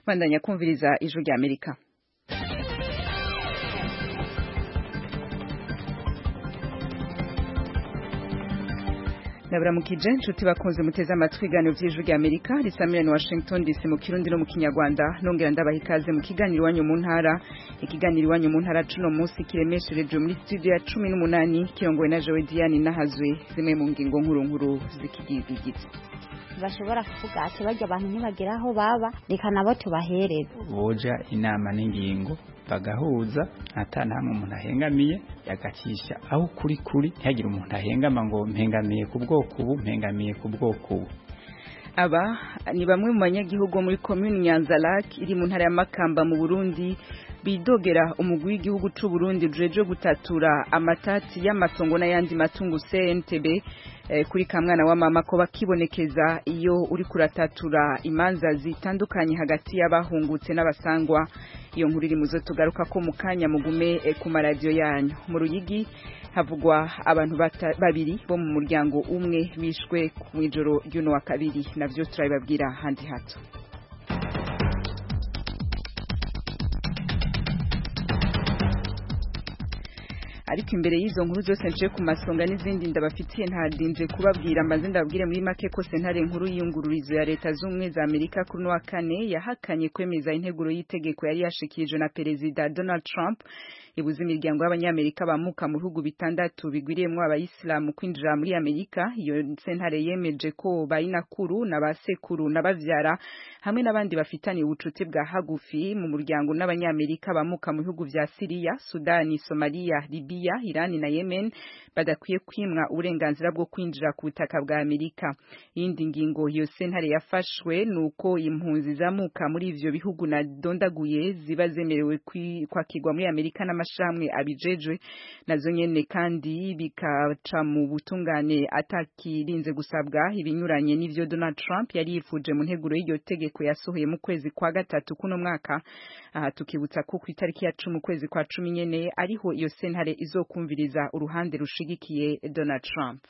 bandanya kumviriza ijwi rya amerika ndaburamukije nshuti bakunze muteze amatwi ibiganiro by'ijwi rya amerika risamirana washington dc mu kirundi no mu kinyarwanda nongera ndabaha ikaze mu kiganiro iwanyu mu ntara ikiganiro iwanyu mu ntara cuno munsi kiremeshereje muri studio ya cumi n'umunani kirongowe na jowe diane nahazwe zimwe mu ngingo nkuru nkuru z'ikigize bashobora kuvuga ati bajya abantu ntibagera aho baba reka nabo tubahereze boja inama n'ingingo bagahuza ata namwe umuntu ahengamiye yagacisha aho kuri kuri ntihagire umuntu ahengama ngo mpengamiye ku bwoko ubu mpengamiye ku bwoko ubu aba ni bamwe mu banyagihugu muri komini nyanzarake iri mu ntara ya makamba mu burundi bidogera umugwi w'igihugu c'u Burundi ujeje gutatura amatati y'amatongo n'ayandi matungo CNTB eh, kuri kamwana wa mama ko bakibonekeza iyo uri kuratatura imanza zitandukanye hagati y'abahungutse n'abasangwa iyo nkuru iri muzo tugaruka ko mu kanya mugume eh, ku maradiyo yanyu mu ruyigi havugwa abantu babiri bo mu muryango umwe bishwe mu ijoro ry'uno wa kabiri navyo turabibabwira handi hato ariko imbere y'izo nkuru zose nciye ku masonga n'izindi ndabafitiye ntadinje kubabwira mbanze ndababwire muri make ko sentare nkuru y'iyungururizo ya leta z'ubumwe za amerika kuri wa kane yahakanye kwemeza integuro y'itegeko yari yashikirije na perezida donald trump ibuza imiryango y'abanyamerika bamuka mu bihugu bitandatu bigwiriyemwo abayisilamu kwinjira muri amerika iyo sentare yemeje ko bayinakuru na basekuru na bavyara hamwe n'abandi bafitaniye ubucuti bwa hagufi mu muryango n'abanyamerika bamuka mu bihugu vya siriya sudani somaliya libiya irani na yemen badakwiye kwimwa uburenganzira bwo kwinjira ku butaka bwa amerika iyindi ngingo iyo sentare yafashwe ni uko impunzi zamuka muri ivyo bihugu nadondaguye ziba zemerewe kwakirwa muri amerika n'amashirahamwe abijejwe nazo nyene kandi bikaca mu butungane atakirinze gusabwa ibinyuranye n'ivyo Donald Trump yari yifuje mu nteguro y'iryo tegeko yasohoye mu kwezi kwa gatatu kuno mwaka aha tukibutsa ko ku itariki ya cumi ukwezi kwa cumi nyene ariho iyo sentare izokumviriza uruhande rushigikiye Donald Trump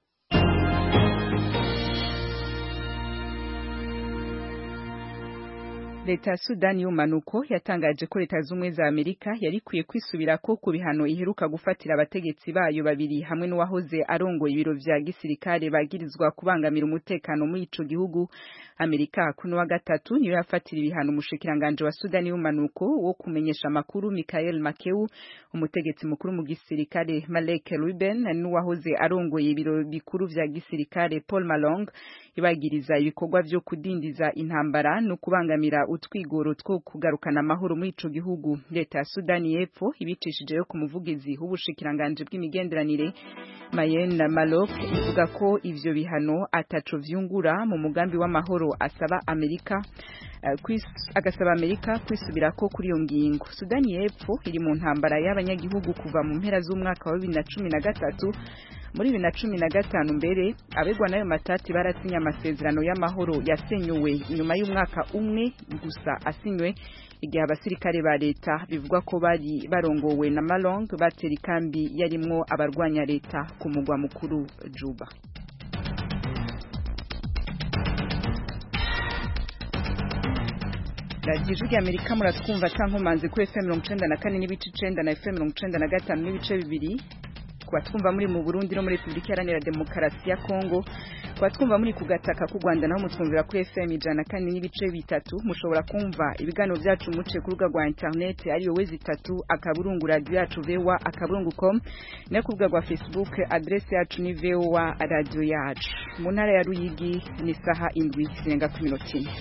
leta ya sudani y'umanuko yatangaje ko leta z'ubumwe za amerika yari ikwiye kwisubirako ku bihano iheruka gufatira abategetsi bayo babiri hamwe n'uwahoze arongoye ibiro vya gisirikare bagirizwa kubangamira umutekano muri ico gihugu amerika kuno wa gatatu niyo yafatira ibihano umushikiranganje wa sudani y'umanuko wo kumenyesha amakuru michael makeu umutegetsi mukuru mu gisirikare malek ruben n'uwahoze arongoye ibiro bikuru vya gisirikare paul malong ibagiriza ibikorwa vyo kudindiza intambara no kubangamira utwigoro two kugarukana amahoro muri ico gihugu leta ya Sudani y'Epfo ibicishijeyo ku muvugizi w'ubushikiranganje bw'imigenderanire Mayen Malok ivuga ko ivyo bihano ataco vyungura mu mugambi w'amahoro asaba Amerika uh, agasaba Amerika kwisubirako kuri iyo ngingo Sudani y'Epfo iri mu ntambara y'abanyagihugu kuva mu mpera z'umwaka wa 2013 muri bibiri na cumi na gatanu mbere abegwa n'ayo matati barasinye amasezerano y'amahoro yasenyuwe inyuma y'umwaka umwe gusa asinywe igihe abasirikare ba leta bivugwa ko bari barongowe na Malong batera ikambi yarimwo abarwanya leta ku mugwa mukuru Juba radiyo ijwi amerika muratwumva cankomanze kuri fm mirongo icenda na kane n'ibice icenda na fm mirongo icenda na gatanu n'ibice bibiri kuba twumva muri mu Burundi no muri Republika Iharanira Demokarasi ya Kongo kuba twumva muri ku gataka k'u Rwanda naho mutwumvira kuri FM ijana kandi n'ibice bitatu mushobora kumva ibiganiro byacu muce ku rubuga rwa internet ariyo wezi itatu akaburungu radio yacu vewa akaburungu.com no ku rubuga rwa Facebook adresse yacu ni vewa radio yacu mu ntara ya Ruyigi ni saha indwi zirenga ku minota ine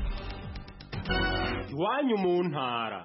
iwanyu mu ntara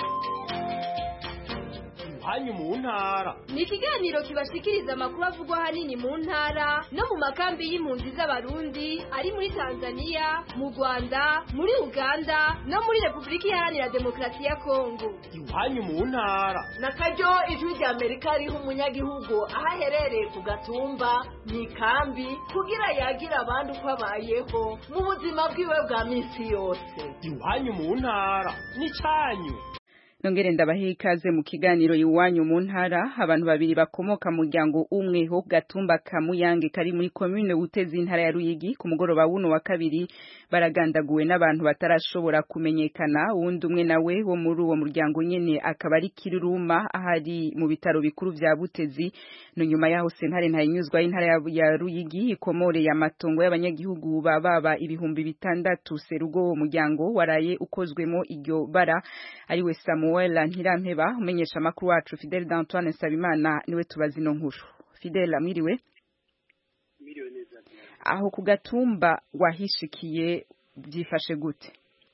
hanyu mu ntara ni ikiganiro kibashikiriza amakuru avugwa ahanini mu ntara no mu makambi y'impunzi z'abarundi ari muri tanzania mu rwanda muri uganda no muri repubulika iharanira demokarasi ya kongo iwanyu mu ntara na karyo ijwi rya amerika riha umunyagihugu aho aherereye ku gatumba mu ikambi kugira yagire abandi uko abayeho mu buzima bwiwe bwa minsi yose iwanyu mu ntara ni cyanyu nongere ndabahe ikaze mu kiganiro iwanyu mu ntara abantu babiri bakomoka mu muryango umwe ho gatumba ka Muyange kari muri commune Butezi intara ya Ruyigi ku mugoroba wuno wa kabiri baragandaguwe n'abantu batarashobora kumenyekana uwundi umwe nawe wo muri uwo muryango nyene akaba ari Kiruruma ahari mu bitaro bikuru vya Butezi no nyuma yaho sentare ntayinyuzwa y'intara ya, ya Ruyigi ikomore ya matongo y'abanyagihugu bababa ibihumbi bitandatu serugo uwo muryango waraye ukozwemo iryo bara ariwe Samuel Ntirampeba umenyesha makuru wacu Fidel D'Antoine Sabimana niwe tubazi no nkuru Fidel amwiriwe Miriwe neza aho ku gatumba wahishikiye byifashe gute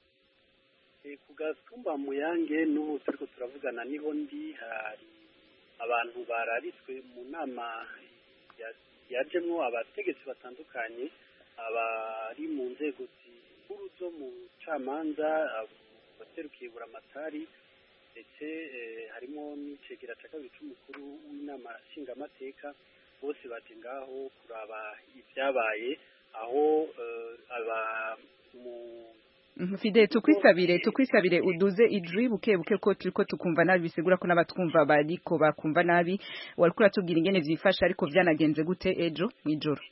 e, ku gatumba muyange n'ubu turiko turavugana niho ndi hari abantu bararitswe mu nama ya- yajemwo abategetsi batandukanye abari mu nzego zikuru zo mu camanza abaserukiye buramatari ndetse eh, harimo n'icegera ca kabiri c'umukuru w'inama nshingamateka bose baje ngaho kuraba ibyabaye aho eh, aba mu Mhm, Fidel tukwisabire tukwisabire uduze ijwi buke buke ko turiko tukumva nabi bisigura ko n'abatwumva bariko bakumva nabi wariko uratubwira ingene vyifashe ariko vyanagenze gute ejo mw'ijoro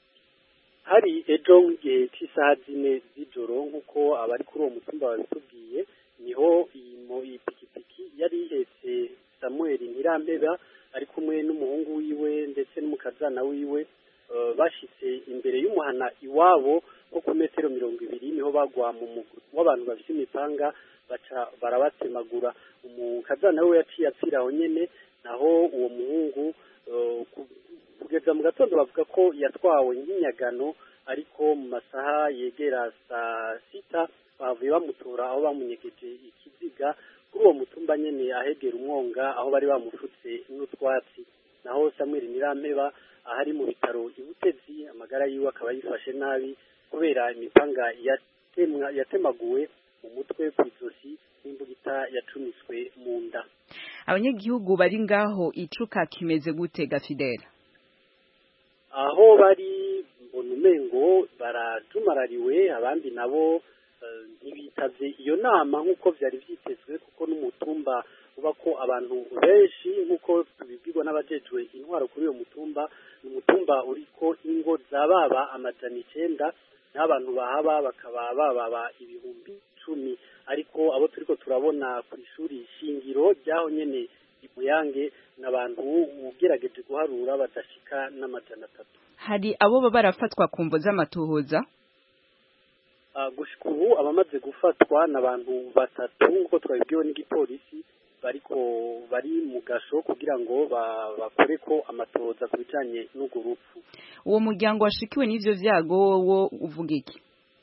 hari ejo mu gihe cy'isaha zine z'ijoro nk'uko abari kuri uwo mutumba babitubwiye niho iyi mo- iyi pikipiki yari ihetse samuel ntirampeba ari kumwe n'umuhungu wiwe ndetse n'umukazana wiwe eh, bashitse imbere y'umuhana iwabo nko ku metero mirongo ibiri niho bagwa mu mugwi w'abantu bafite imipanga baca barabatemagura umukazana we yaciye apfira aho nyene naho uwo muhungu eh, ku- kugeza mu gatondo bavuga ko yatwawe nk'inyagano ariko mu masaha yegera saa sita bavuye bamutora aho bamunyegeje ikiziga kuri uwo mutumba nyene ahegera umwonga aho bari bamufutse n'utwatsi naho Samuel Nirampeba ahari mu bitaro ibutezi amagara yiwe akaba yifashe nabi kubera imipanga yatemwa yatemaguwe mu mutwe ku izosi n'imbugita yacumiswe mu nda abanyagihugu bari ngaho icuka kimeze gute ga Fidel aho bari mbona umengo barajumarariwe abandi nabo eh, ntibitavye iyo nama nk'uko vyari vyitezwe kuko n'umutumba uba ko abantu benshi nk'uko tubibwirwa n'abajejwe intwaro kuri uyo mutumba ni umutumba uriko ingo za baba amajana icenda n'abantu bahaba bakaba bababa ibihumbi cumi ariko abo turiko turabona ku ishuri shingiro ryaho nyene imuyange n'abantu ugerageje guharura badashika n'amajana atatu hari abo baba barafatwa ku mvo z'amatohoza Ah, gushika ubu abamaze gufatwa n'abantu batatu nk'uko twabibwiwe n'igipolisi bariko bari mu gasho kugira ngo ba- bakore ko amatohoza ku bijanye n'urwo rupfu uwo muryango washikiwe n'ivyo vyago wo uvuga iki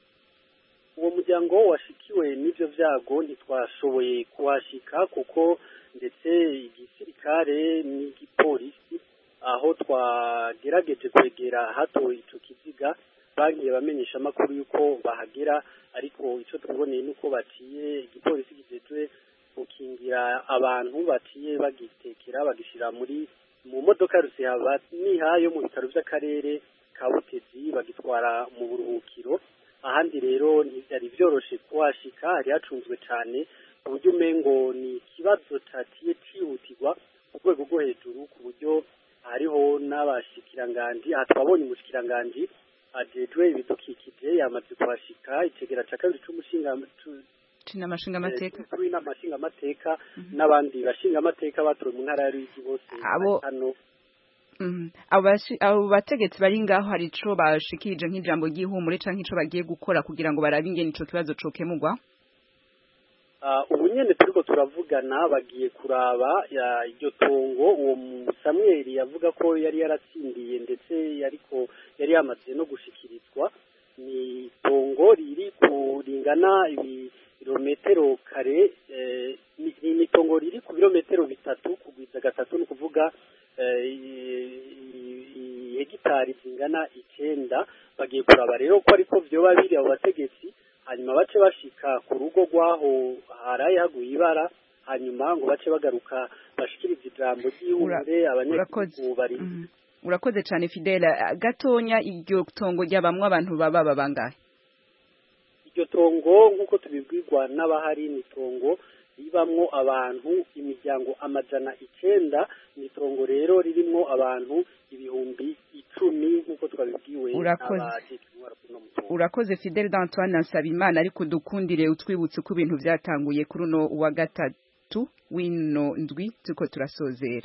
uwo muryango washikiwe n'ivyo vyago ntitwashoboye kuhashika kuko ndetse igisirikare n'igipolisi aho twagerageje kwegera hato ico kiziga bagiye bamenyesha amakuru yuko bahagera ariko ico twiboneye nuko baciye igipolisi gijejwe gukingira abantu baciye bagitekera bagishira muri mu modoka rusihaba niha yo mu bitaro vy'akarere ka Butezi bagitwara mu buruhukiro ahandi rero ntibyari byoroshe kuhashika hari hacunzwe cyane ku buryo umengo ni ikibazo caciye cihutirwa ku rwego rwo hejuru ku buryo hariho n'abashikiranganji aha twabonye umushikiranganji ajejwe ibidukikije yamaze kuhashika icegera ca kabiri c'umushinga cu- cina amashinga amateka kuri inama nshingamateka n'abandi bashingamateka batowe mu ntara ya Ruyigi bose Abo- bari hano Mhm. abo bashi- abo bategetsi bari ngaho hari ico bashikirije nk'ijambo ry'ihumure canke ico bagiye gukora kugira ngo barabe ingene ico kibazo cokemurwa Ah, ubu nyene turiko turavugana bagiye kuraba ya- iryo tongo uwo mu- Samuel yavuga ko yari yaratsindiye ndetse yariko yari yamaze no gushikirizwa ni itongo riri ku ringana ibirometero kare eh, ni ni- ni itongo riri ku birometero bitatu kugwiza gatatu ni ukuvuga eh, i- i- i- hegitari zingana icenda bagiye kuraba rero ko ariko vyoba biri abo bategetsi hanyuma bace bashika ku rugo rwaho haraye haguye ibara hanyuma ngo bace bagaruka bashikirize ijambo ry'ihumure abanyagihugu bari Mhm. urakoze cane Fidela gatonya iryo tongo ryabamwe abantu baba babangahe iryo tongo nk'uko tubibwirwa n'abahari ni tongo ribamwo abantu imiryango amajana icenda ni itongo rero ririmwo abantu ibihumbi icumi nk'uko twabibwiwe Urakoze. n'abajejwe intwaro kuri uno mutumba urakoze Fidel d'Antoine Nsabimana ariko dukundire utwibutse ko ibintu byatanguye kuri uno wa gatatu w'ino ndwi turiko turasozera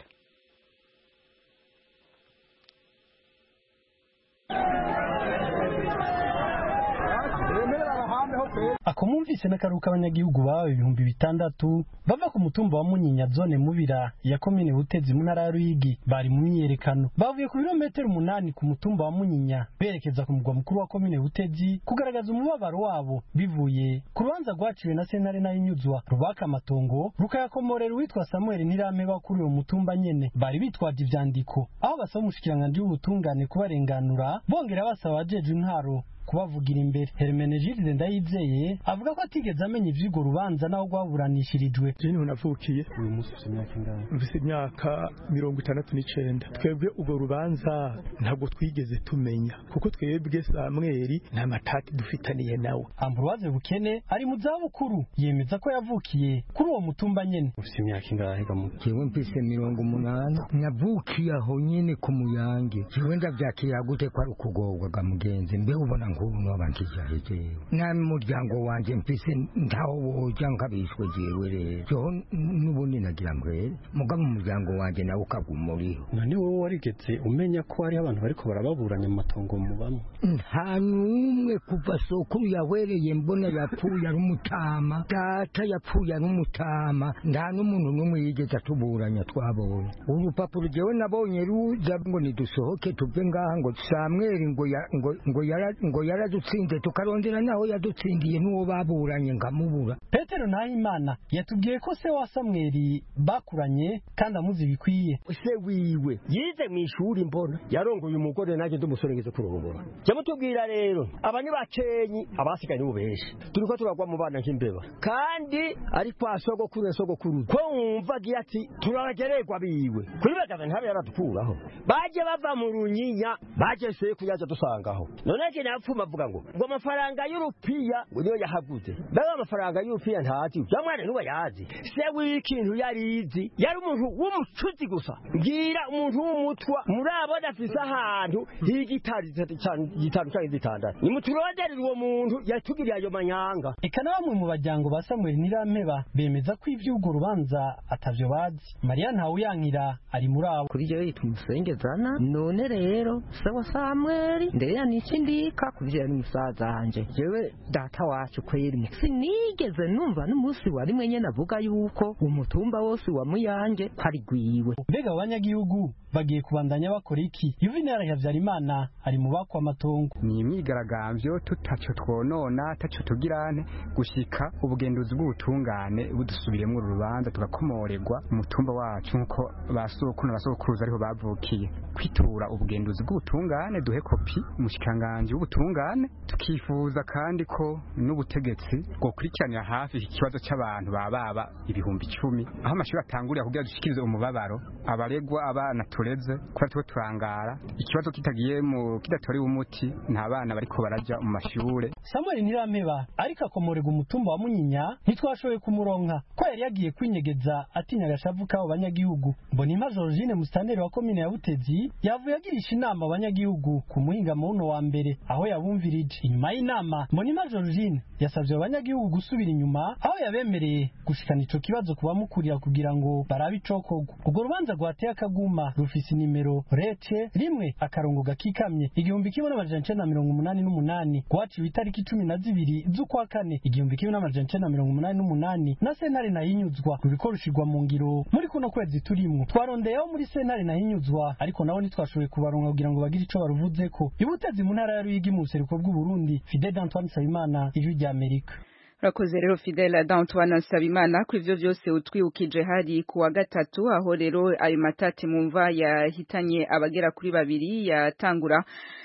akomumvise n'akaruhuka abanyagihugu bawe ibihumbi bitandatu bava ku mutumba wa munyinya zone mubira ya komine butezi mu ntara ya ruyigi bari mu myiyerekano bavuye ku birometero umunani ku mutumba wa munyinya berekeza ku mugwa mukuru wa komine butezi kugaragaza umubabaro wabo bivuye ku rubanza rwaciwe na sentare nayinyuzwa rubaka amatongo rukayakomorera uwitwa samuel ntirameba kuri uwo mutumba nyene bari bitwaje ivyandiko aho basaba umushikiranganji w'ubutungane kubarenganura bongera basaba abajeje intwaro kubavugira imbere Hermenegilde Ndayizeye avuga ko atigeze amenya ivy'urwo rubanza naho rwaburanishirijwe je niho navukiye uyu munsi ufite imyaka ingahe mfise imyaka mirongo itandatu n'icenda twebwe urwo rubanza ntabwo twigeze tumenya kuko twebwe samweri nta matati dufitaniye nawe Ambroise Bukene ari mu zabukuru yemeza ko yavukiye kuri uwo mutumba nyene ufite imyaka ingahe gamu jewe mfise mirongo umunani navukiye aho nyene ku muyange jewe ndavyakiye gute ko ari ukugorwa ga mugenzi mbe ubona nk'ubu nobankishaje jewe nami umuryango wanje mfise ntaho woja nkabishwe jewe rero joho n'ubundi nagira mbwere mugabo umuryango wanje nawe ukaguma uriho none wowe warigeze umenya ko hariho abantu bariko barababuranya mu matongo mubamo nta n'umwe kuva sokuru yawereye mbona yapfuye ari umutama data yapfuye ari umutama nta n'umuntu n'umwe yigeze atuburanya twabonye urupapuro jewe nabonye ruza ngo nidusohoke tuve ngaha ngo samweri ngo ya- ngo- ngo yara- ngo yaradutsinze tukarondera naho yadutsindiye n'uwo baburanye nkamubura Petero Nahimana yatubwiye ko se wa Samweli bakuranye kandi amuzi bikwiye se wiwe yize mu ishuri mbona yarongoye umugore nanjye ndi umusore ngeze kurongora jya mutubwira rero aba ni bakenyi abasigaye nibo benshi turiko turagwa mu bana nk'imbeba kandi ari kwa sogokuru ya sogokuru ko wumva agira ati turagererwa biwe kuri bagaza ntabe yaradukuraho baje bava mu runyinya baje se kuyaza dusangaho none je napfuma avuga ngo ngo amafaranga y'urupiya ngo niyo yahaguze mbega amafaranga y'urupiya ntazi ya mwana niwe yazi se w'ikintu yarizi yari umuntu w'umucuzi gusa mbwira umuntu w'umutwa murabona afise ahantu h'igitari gitanu canke zitandatu nimuturonderere uwo muntu yatugiriye ayo manyanga eka na bamwe mu bajyango ba Samuel Nirampeba bemeza ko ivy'urwo rubanza atavyo bazi Maria Ntawuyankira ari muri abo kuri jewe yitwa umusengezana none rero se wa samweli ndeya niki ndika kuvyera ni musaza wanje jewe data wacu kweri sinigeze numva n'umunsi wa rimwe nyene avuga yuko umutumba wose wa muyange ko ari gwiwe mbega abo banyagihugu bagiye kubandanya bakora iki Yuvenal Havyarimana ari mu bakwa amatongo ni imyigaragambyo tutaco twonona taco tugirane gushika ubugenduzi bw'ubutungane budusubiremwo uru rubanza tugakomorerwa umutumba wacu nkuko basokuru n'abasokuruza ariho bavukiye kwitura ubugenduzi bw'ubutungane duhe kopi umushikanganje w'ubutungane tukifuza kandi ko n'ubutegetsi bwokurikiranira hafi iki kibazo c'abantu bababa ibihumbi icumi aho amashuri atangurira kugira dushikirize umubabaro abaregwa abana tureze kuba turiko turangara ikibazo kitagiye mu kidatorewe umuti nta bana bariko baraja mu mashure Samuel Nirampeba ariko akomorerwa umutumba wa Munyinya ntitwashoboye kumuronka ko yari yagiye kwinyegeza atinya agashavu k'abo banyagihugu Mbonimpa Georgine Musitanteri wa komine ya Butezi yavuye agirisha inama abanyagihugu ku muhingamo wuno wa mbere aho yabumvirije inyuma y'inama Mbonimpa Georgine yasavye abanyagihugu gusubira inyuma aho yabemereye gushikana ico kibazo kubamukurira kugira ngo barabe icokorwa urwo rubanza rwateye akaguma rufise inimero rece rimwe akarongo gakikamye igihumbi kimwe n'amajana icenda na mirongo umunani n'umunani rwaciwe itariki cumi na zibiri z'ukwa kane igihumbi kimwe n'amajana icenda na mirongo umunani n'umunani na sentare nahinyuzwa ruriko rushirwa mu ngiro muri kuno kwezi turimwo twarondeyeho muri sentare nahinyuzwa ariko nabo ntitwashoboye kubaronka kugira ngo bagire ico baruvuzeko ibutezi mu ntara ya ruyigi mu buseruko bw'uburundi fidel antoine nsabimana ijwi rya amerika urakoze rero fidela d'antoine nsabimana ko ivyo vyose utwibukije hari ku wa gatatu aho rero ayo matati mumva yahitanye abagera kuri babiri yatangura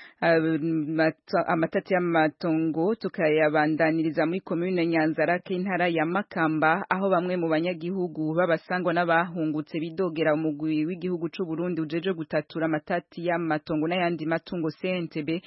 amatati y'amatongo tukayabandaniriza muri komune Nyanzarake intara ya Makamba aho bamwe mu banyagihugu babasangwa n'abahungutse bidogera umugwi w'igihugu c'u Burundi ujeje gutatura amatati y'amatongo n'ayandi matungo CNTB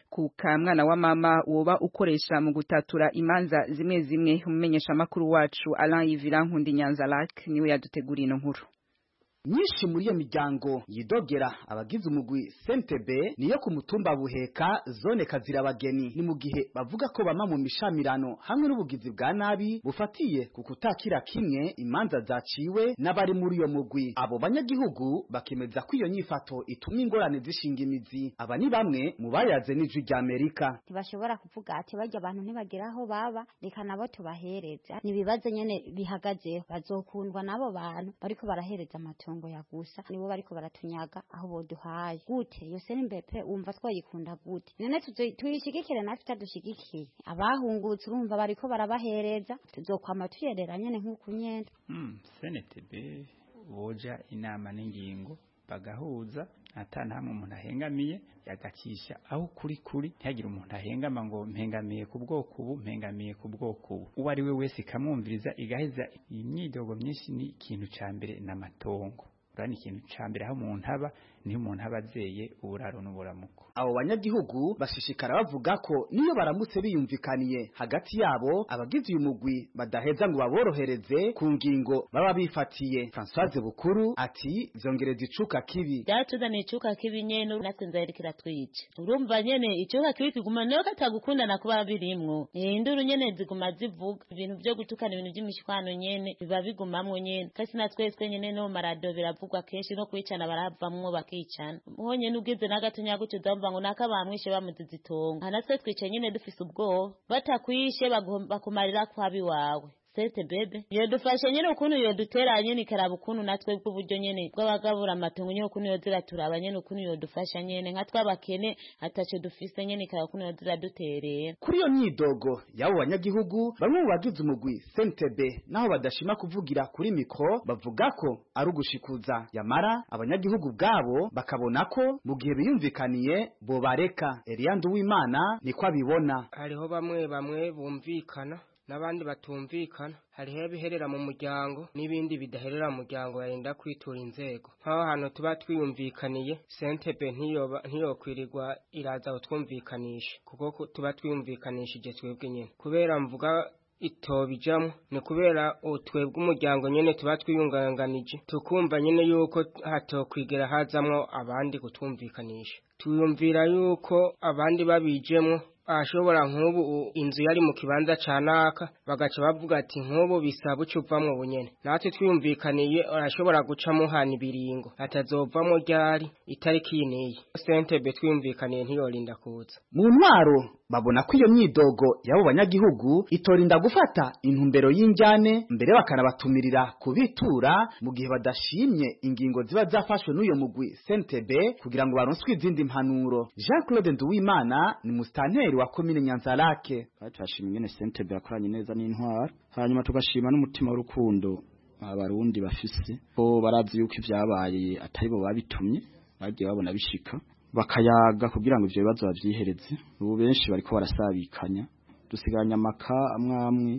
ku kamwana wa mama woba ukoresha mu gutatura imanza zimwe zimwe umumenyesha makuru wacu Alain Yvira Nkundi Nyanza Lac niwe yaduteguriye ino nkuru nyinshi muri iyo miryango yidogera abagize umugwi sentebe niyo ku mutumba buheka zone kazira abageni ni mu gihe bavuga ko bama mu mishamirano hamwe n'ubugizi bwa nabi bufatiye ku kutakira kimwe imanza zaciwe n'abari muri iyo mugwi abo banyagihugu bakemeza ko iyo nyifato ituma ingorane zishinga imizi aba ni bamwe mu bayaze n'ijwi rya amerika ntibashobora kuvuga ati barya abantu ntibagera aho baba reka nabo tubahereze ni ibibazo nyene bihagazeho bazokundwa n'abo bantu bariko barahereza amatungo ya gusa nibo bariko baratunyaga aho boduhaye gute iyo senimbepe wumva twayikunda gute none tuyishigikire natwe itadushigikiye abahungutse urumva bariko barabahereza tuzokwama tuyerera nyene nk'uku nyene mm, senetebe boja inama n'ingingo bagahuza ata ntamwe umuntu ahengamiye yagacisha aho kuri kuri ntihagire umuntu ahengama ngo mpengamiye ku bwoko ubu mpengamiye ku bwoko ubu uwo ari we wese ikamwumviriza igaheza imyidogo myinshi ni ikintu ca mbere n'amatongo urani ikintu ca mbere aho umuntu aba niho umuntu aba azeye uburaro n'uburamuko abo banyagihugu bashishikara bavuga ko niyo baramutse biyumvikaniye hagati yabo abagize uyu mugwi badaheza ngo baborohereze ku ngingo baba bifatiye Françoise Bukuru ati vyongereza icuka kibi byatuzaniye icuka kibi nyene natwe nzahera kiratwica urumva nyene icuka kibi kiguma niyo katagukundana kuba birimwo induru nyene ziguma zivuga ibintu vyo gutukana ibintu vy'imishwano nyene biba bigumamwo nyene kasi na twese nyene no marado biravugwa kenshi no kwicana baravamwo bakicana honyene ugeze n'agatonya gutyo uzamva ngo naka bamwishe bamuzize itongo aha natwe twicaye nyene dufise ubwoba batakwishe bakumarira kwabi wawe sete bebe yodufashe nyene ukuntu yodutera nyene ikaraba ukuntu natwe bw'uburyo nyene bw'abagabura amatongo nyene ukuntu yozira turaba nyene ukuntu yodufasha nyene nka twabakene ataco dufise nyene ikaraba ukuntu yozira duterera kuri iyo myidogo y'abo banyagihugu bamwe mu bagize umugwi sentebe naho badashima kuvugira kuri mikro bavuga ko ari ugushikuza yamara abanyagihugu bwabo bakabona ko mu gihe biyumvikaniye bobareka Eliyandu w'Imana niko abibona hariho bamwe bamwe bumvikana n'abandi batumvikana hariho ibiherera mu muryango n'ibindi bidaherera mu muryango yarinda kwitura inzego nk'aho hantu tuba twiyumvikaniye sentebe ntiyokwirirwa iraza kutwumvikanisha kuko tuba twiyumvikanishije twebwe nyine kubera mvuga itobijamo ni kubera twebwe umuryango nyene tuba twiyunganganije tukumva nyene yuko hatokwigera hazamwo abandi kutwumvikanisha tuyumvira yuko abandi babijemwo ashobora nk'ubu inzu yari mu kibanza ca naka bagaca bavuga ati nk'ubu bisaba uca uvamwo bunyene natwe twiyumvikaniye arashobora guca muhana ibiringo atazovamwo ryari itariki yiniye sentebe twiyumvikaniye ntiyorinda kuza mu ntwaro babona ko iyo myidogo y'abo banyagihugu itorinda gufata intumbero y'injyane mbere bakanabatumirira kubitura mu gihe badashimye ingingo ziba zafashwe n'uyo mugwi sentebe kugira ngo baronswe izindi mpanuro Jean Claude Nduwimana ni mustanteri wa komine Nyanzarake turashima ingene sentebe yakoranye neza n'intwara hanyuma tugashima n'umutima w'urukundo abarundi bafise ko barazi yuko ivyabaye atari bo babitumye bagiye babona bishika bakayaga kugira ngo ivyo bibazo bavyihereze ubu benshi bariko barasabikanya dusigaranye amaka amwe amwe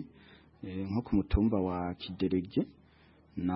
nko ku mutumba wa kiderege na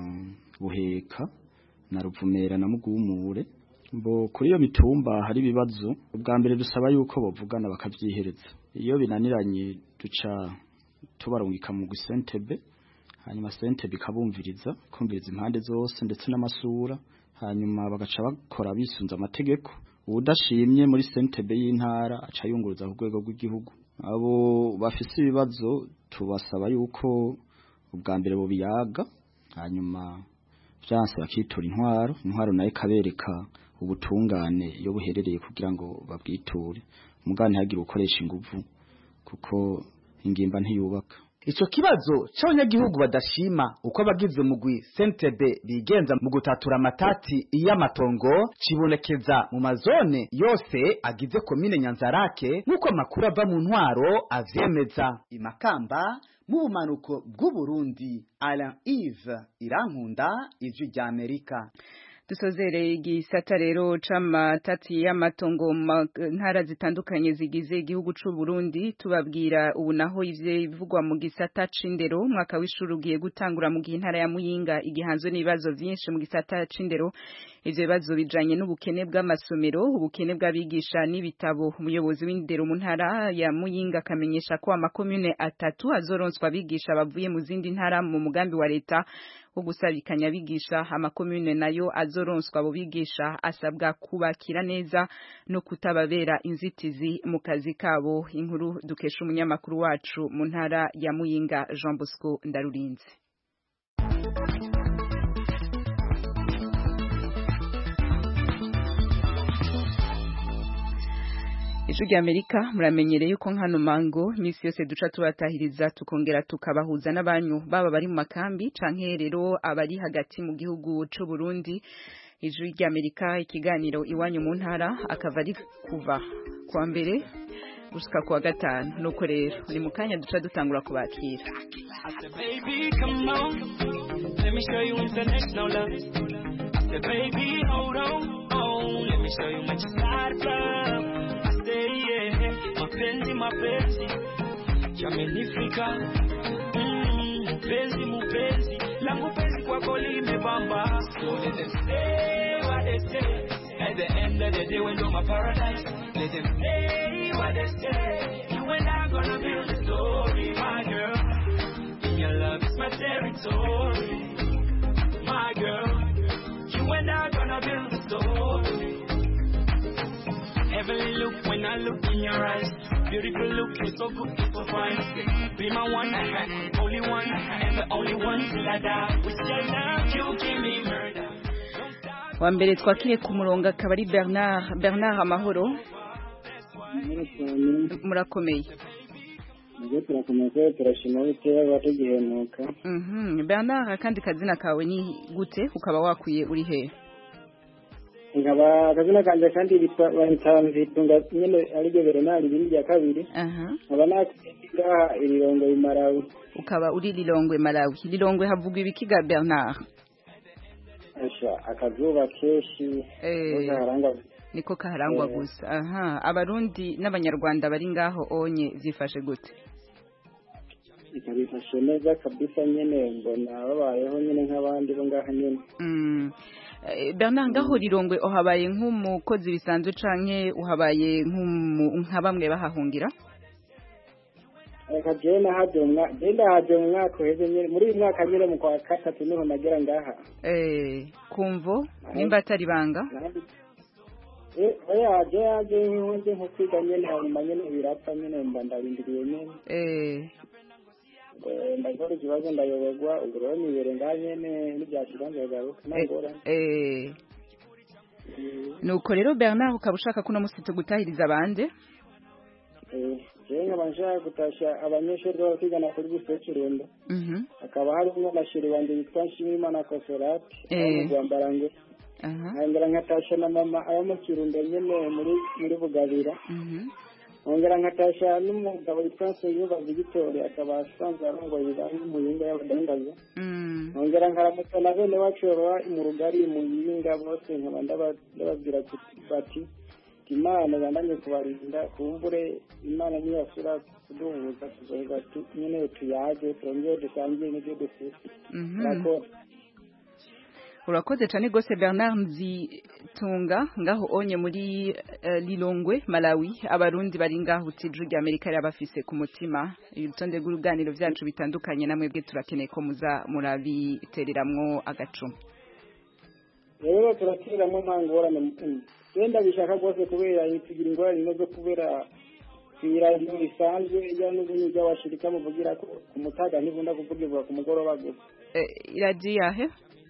buheka na ruvumera na mugumure bo kuri iyo mitumba hari ibibazo ubwa mbere dusaba yuko bavugana bakavyihereza iyo binaniranye duca tubarungika mu gusentebe hanyuma sentebe ikabumviriza kumviriza impande zose ndetse n'amasura hanyuma bagaca bakora bisunza amategeko udashimye muri sentebe y'intara aca yunguruza ku rwego rw'igihugu abo bafise ibibazo tubasaba yuko ubwa mbere bo biyaga hanyuma vyanse bakitura intwaro intwaro nayo ikabereka ubutungane iyo buherereye kugira ngo babwiture mugani ntihagire ukoresha inguvu kuko ingimba ntiyubaka Ico kibazo c'abanyagihugu badashima uko abagize umugwi Sentebe bigenza mu gutatura amatati y'amatongo cibonekeza mu mazone yose agize komine Nyanzarake nk'uko amakuru ava mu ntwaro avyemeza imakamba mu bumanuko bw'u Burundi Alain Yves Irankunda ijwi rya Amerika dusozereye igisata rero c'amatati y'amatongo mu ntara zitandukanye zigize igihugu c'u Burundi tubabwira ubu naho ivyivugwa mu gisata c'indero umwaka w'ishuri ugiye gutangura mu gihe intara ya Muyinga igihanzwe n'ibibazo vyinshi mu gisata c'indero ivyo bibazo bijanye n'ubukene bw'amasomero ubukene bw'abigisha n'ibitabo umuyobozi w'indero mu ntara ya Muyinga akamenyesha ko amakomune atatu azoronswa abigisha bavuye mu zindi ntara mu mugambi wa leta wo gusabikanya abigisha amakomune nayo azoronswa abo bigisha asabwa kubakira neza no kutababera inzitizi mu kazi kabo inkuru dukesha umunyamakuru wacu mu ntara ya Muyinga Jean Bosco Ndarurinze Ijwi rya Amerika muramenyereye yuko nkano mango misi yose duca tubatahiriza tukongera tukabahuza n'abanyu baba bari mu makambi canke rero abari hagati mu gihugu c'u Burundi Ijwi rya Amerika ikiganiro iwanyu mu ntara akava ari kuva kwa mbere gushika kwa gatanu nuko rero ni mu kanya duca dutangura kubakira Baby, come on. Let me show you international love. I said, baby, hold on. Oh, let me show you much side love. I say, yeah, mapenzi, mapenzi. Yamenifika. Mm, Mpenzi, mpenzi. Langu penzi kwako limebamba. So let them say what they say. At the end of the day, when you're my paradise, let them say what they say. You and I gonna build a story, my girl. Your love is my territory, my girl. You and I gonna build a story. Heavenly look when I look in your eyes. Beautiful look, you're so good, you're so fine. Be my one, only one, and the only one till I die. With your love, you give me murder. wa mbere twakire ku murongo akaba ari Bernard Bernard Amahoro murakomeye Nibyo turakomeza turashima bitewe batugihemuka Mhm Bernard akandi kazina kawe ni gute ukaba wakwiye uri he nkaba akazina kanje kandi bitunga nyene ariryo Bernard ibindi rya kabiri aha nkaba nakwiga irirongo imarawi ukaba uri Lilongwe Malawi Lilongwe havugwa ibikiga Bernard asha akazuba keshi Eh. harangwa niko kaharangwa Eh. gusa aha abarundi n'abanyarwanda bari ngaho onye zifashe gute ikabifashe neza kabisa nyene mbona babayeho nyene nk'abandi bo ngaha nyene Mm. Eh, Bernard ngaho Lilongwe uhabaye nk'umukozi bisanzwe canke uhabaye nk'umu- nka bamwe bahahungira reka jewe nahaje mu mwaka jewe ndahaje mu mwaka uheze nyene muri uyu mwaka nyene mu kwa gatatu niho nagera ngaha eh kumvo nimba atari banga Eh, oya je yaje nkunze nko kwiga nyene hanyuma nyene birapfa nyene mba ndarindiriye nyene eh Eh, ndakora ikibazo ndayoberwa ubwo rero nibere ngaha nyene n'ibyashira nzagaruka ntangorane eh nuko rero Bernard ukaba ushaka kuno musi tugutahiriza bande Eh, jewe nkaba nshaka gutasha abanyeshuri baba kwigana kuri buse kirundo mhm hakaba harimo amashuri wanjye yitwa nshimimana kosorati Eh. mu rwambarange aha nkongera nkatasha na mama aba mu kirundo nyene muri muri bugabira mhm nkongera nkatasha n'umugabo witwa nsengiyumva vigitori akaba asanzwe arongoye ibibanza mu yinga y'abadandaza mm nkongera nkaramutsa na bene wacu baba mu rugari mu yinga bose nkaba ndaba- ndababwira kuti- bati imana bandanye kubarinda kumbure imana niyo yasura kuduhuza tuzoheza tu- nyene tuyage turongere dusangire n'ibyo dufite mhm murakoze urakoze cyane rwose Bernard Nzitunga ngaho onye muri eh, Lilongwe Malawi abarundi bari ngaho utijuru rya Amerika yabafise ku mutima urutonde rw'uruganiro byacu bitandukanye namwe bwe turakeneye ko muza murabitereramwo agacuma rero turakiriramo nta ngorane wenda bishaka rwose kubera tugira ingorane no zo kubera kwiradiyo risanzwe ijya n'ubunyi ry'abashirika muvugira ko ku mutaga ntibunda kuvugirwa ku mugoroba gusa Eh, iradiyo yahe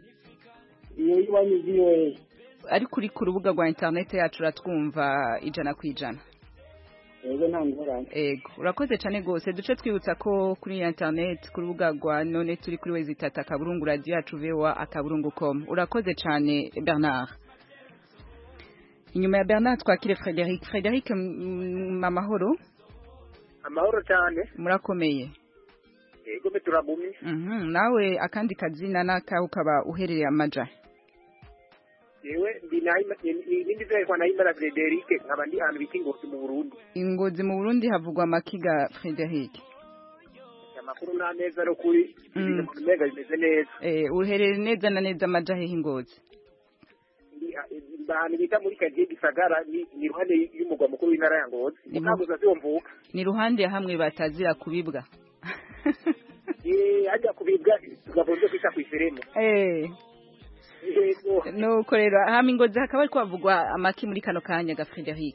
iyo iwanyu VOA ariko uri ku rubuga rwa interineti yacu uratwumva ijana ku ijana rero nta ngorane ego urakoze cyane rwose duce twibutsa ko kuri interineti ku rubuga rwa none turi kuri wezi itatu akaburungu radiyo yacu vewa akaburungu com urakoze cyane bernard inyuma ya bernard twakire frederic frederic mm, amahoro amahoro cyane murakomeye yego mbe turagumye Mhm, nawe akandi kazina n'akawe ukaba uherereye amaja yewe ndi Nahima- ibindi vyerekwa nahimana Frederic nkaba ndi ahantu bita ingozi mu Burundi ingozi mu Burundi havugwa amakiga Frederic amakuru n'ameza no kuri ibintu mu mega bimeze neza eh uherere neza na neza amaja hehe ingozi Ndi- ndi ahantu bita muri kagiye gisagara ni ni iruhande y'umugwa mukuru w'intara ya Ngozi Ni mu- mukaguza siwo mvuka ni ruhande ya hamwe batazira kubibwa Eh, hajya kubibwa tugavunze kwita kw'iseremu eh yego nuko rero hama ingozi hakaba ariko havugwa amaki muri kano kanya ga Frederic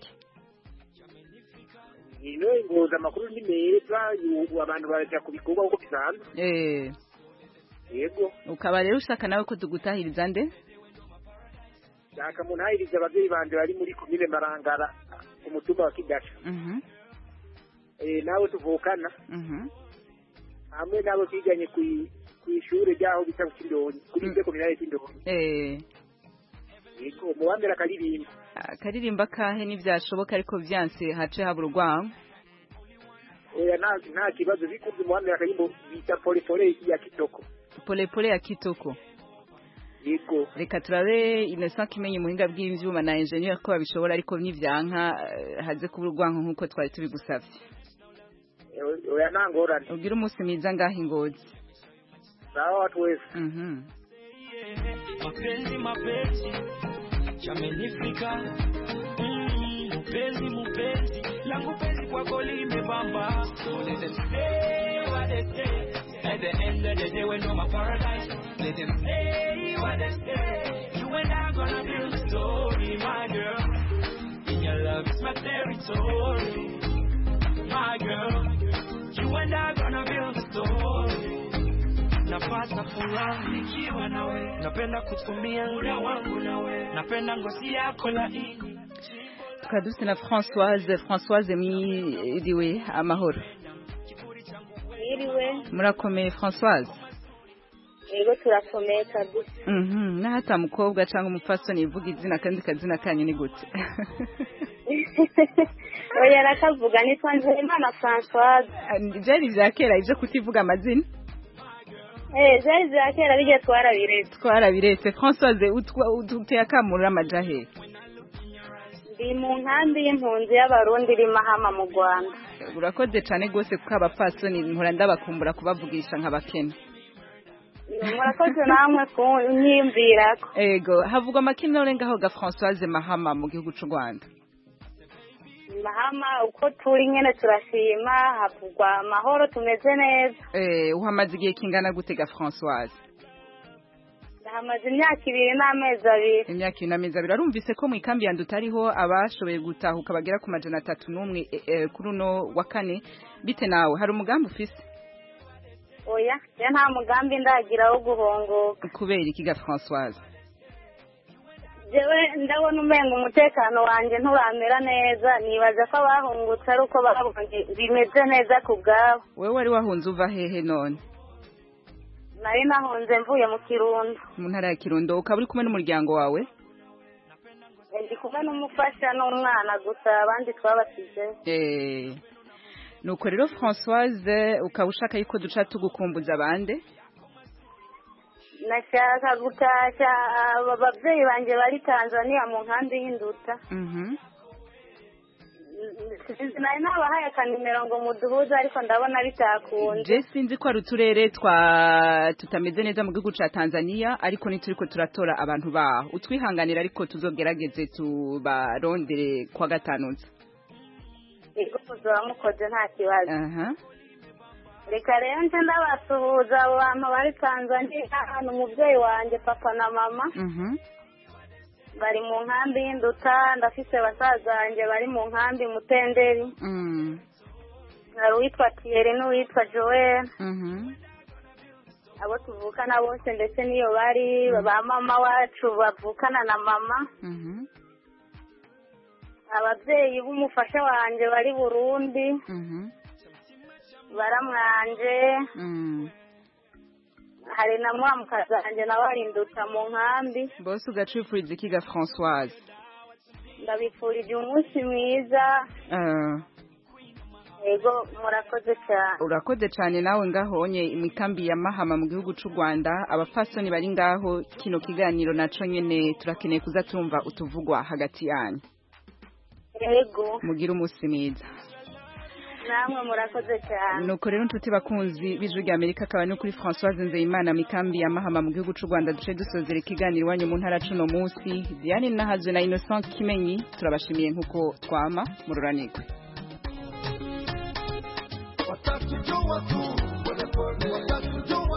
ino ingozi amakuru ni meza ubu abantu baraja ku bikorwa uko bisanzwe eh yego ukaba rero ushaka nawe ko tugutahiriza nde shaka munahiriza abavyeyi banje bari muri komine marangara ku mutumba wa kigasha mhm eh, nawe tuvukana mhm hamwe nabo twiganye kwi- kw'ishure ryaho bita ku Kindonyi kuri ibyo kominale y'Indonyi eh yego mu wa mbere akaririmba akaririmba kahe n'ivyashoboka ariko vyanse hace habura urwango oya nta nta kibazo bikunze mu wa mbere akarimbo bita pole pole ya kitoko pole pole ya kitoko yego reka turabe Innocent kimenye umuhinga bw'ivyuma na engineer ko babishobora ariko nivyanka eh, haze kubura urwanko nkuko twari tubigusavye Eh, oya nta ngorane ugira umunsi mwiza ngaho ingozi sawa watu wese mhm mapenzi mapenzi yamenifika Mm, mupenzi mupenzi langu penzi kwako limebamba So let them say what they say at the end of the day we know my paradise let them say what they say you and I gonna build a story my girl in your love is my territory my girl you and I gonna build a story napata furaha nikiwa nawe, napenda kutumia muda wangu nawe, napenda ngozi yako laini. tukaba dufite na Françoise Françoise mwiriwe amahoro Yiriwe, murakomeye Françoise yego turakomeye kabisa. mhm nahata mukobwa cyangwa umupfasoni ivuga izina kandi kazina kanyu ni gute Oya arakavuga nitwa Nzeyimana Françoise. byari bya kera ibyo kutivuga amazina Eh, zari za kera bijya twarabiretse. twarabiretse Françoise utwa- uduteye akamurura amajahe Ndi mu nkambi y'impunzi y'Abarundi iri Mahama mu Rwanda. urakoze cyane rwose kuko abapfasoni nkora ndabakumbura kubavugisha nk'abakene Murakoze namwe kunyiyumvirako. ego havugwa amakina ngaho ga Françoise Mahama mu gihugu cy'u Rwanda Mahama uko turi nyene turashima havugwa amahoro tumeze neza. eh uhamaze igihe kingana gute ga Françoise Hamaze imyaka ibiri n'amezi abiri. imyaka ibiri n'amezi abiri arumvise ko mu ikambi yandu utariho abashoboye gutahuka bagera ku majana atatu n'umwe eh, eh, kuri uno wa kane bite nawe hari umugambi ufise Oya, ya nta mugambi ndagira wo guhongoka. kubera iki ga Françoise jewe ndabona umenga umutekano wanjye nturamera neza nibaza ko abahungutse ari uko babonye bimeze neza ku bwabo wewe wari wahunze uva hehe none nari nahunze mvuye mu kirundo mu ntara ya Kirundo ukaba uri kumwe n'umuryango wawe ndi kumwe n'umufasha n'umwana gusa abandi twabasize eh nuko rero Françoise ukaba ushaka yuko duca tugukumbuza abande nashaka gutashya aba babyeyi banjye bari tanzania mu nkambi y'induta mhm sinzi nari nabahaye akanimero ngo muduhuze ariko ndabona bitakunze je sinzi ko ari uturere twa tutameze neza mu gihugu ca Tanzania ariko nituriko turatora abantu baho utwihanganira ariko tuzogerageze tubarondere kwa gatanutse ego muzaba mukoze nta kibazo aha reka rero nje ndabasuhuza abo bantu bari tanzania hano umubyeyi wanjye papa na mama mhm bari mu nkambi y'induta ndafise basaza banjye bari mu nkambi mutenderi mm hari uwitwa tiyeri n'uwitwa joel mhm abo tuvukana bose ndetse n'iyo bari ba mama wacu bavukana na mama mhm ababyeyi b'umufasha wanjye bari burundi mhm baramwanje mm hari na mwamukazi wanjye nawe ari induta mu nkambi bose ugacifuriza iki ga Françoise ndabifurije umunsi mwiza eh yego murakoze cyane urakoze cyane nawe ngahonye imikambi ya mahama mu gihugu c'u rwanda abapfasoni bari ngaho kino kiganiro naco nyene turakeneye kuza tumva utuvugwa hagati yanyu yego mugire umunsi mwiza namwe murakoze cyane nuko rero inshuti bakunzi b'ijwi rya amerika akaba no kuri françoise nzeyimana mikambi ya mahama mu gihugu c'u rwanda duce dusozera ikiganiro iwanyu mu ntara cuno munsi diane nahazwe na innocent kimenyi turabashimiye nk'uko twama mururanirwe watakijua tu polepole watakijua